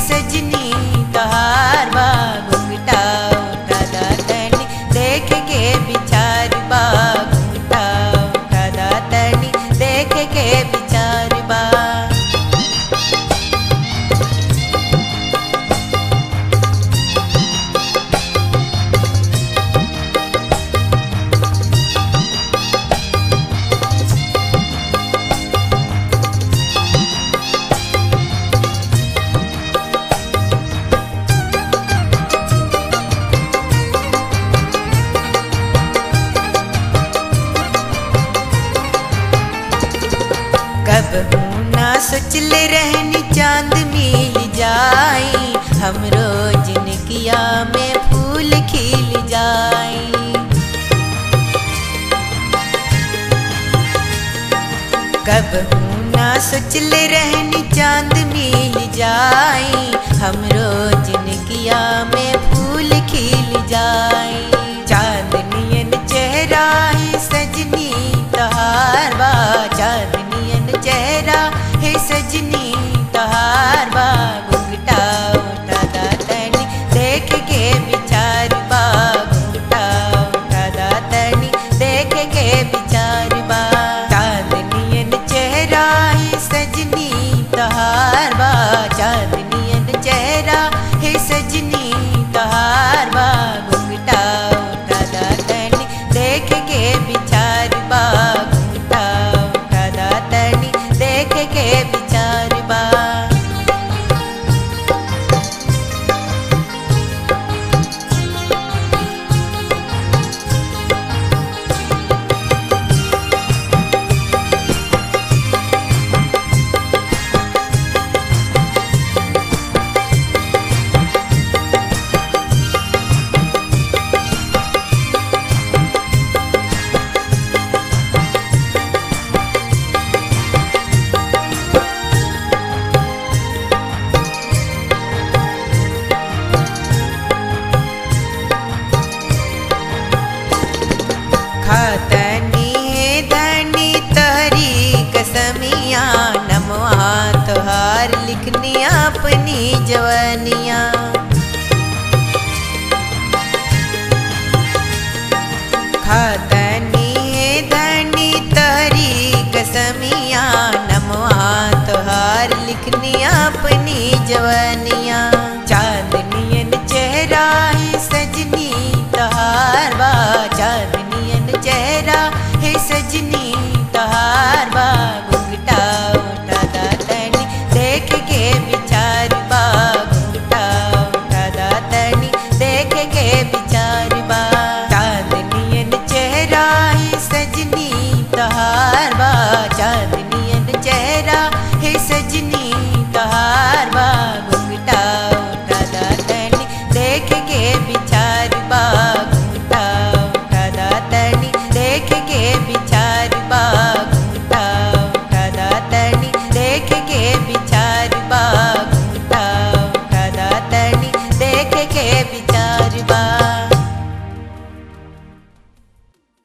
सजनी तहार बा घुंघटा उठा दा तनी देख के विचार बा घुंघटा उठा दा तनी देख के विचार बा कब ना सोचले रहनी चांद मिल जाई हमरो जिनकिया में फूल खिल जाई कब ना सोचले रहनी चांद मिल जाई हमरो जिनकिया में फूल खिल जाई चांदनियन चेहरा है सजनी तहार बा चांदनियन चेहरा है सजनी तहार बा घुंघटा उठा दा तनी देख के विचार बा घुंघटा उठा दा तनी देख के विचार बा चांदनियन चेहरा है सजनी तहार बा चांदनियन चेहरा है सजनी तहार बा घुंघटा उठा दा तनी देख के विचार बा घुंघटा उठा दा तनी देख के विचार बा खातनी है धनी तहरी कसमिया नमवा तोहार लिखनी अपनी जवनिया खातनी है धनी तहरी कसमिया नमवा तोहार लिखनी अपनी जवनिया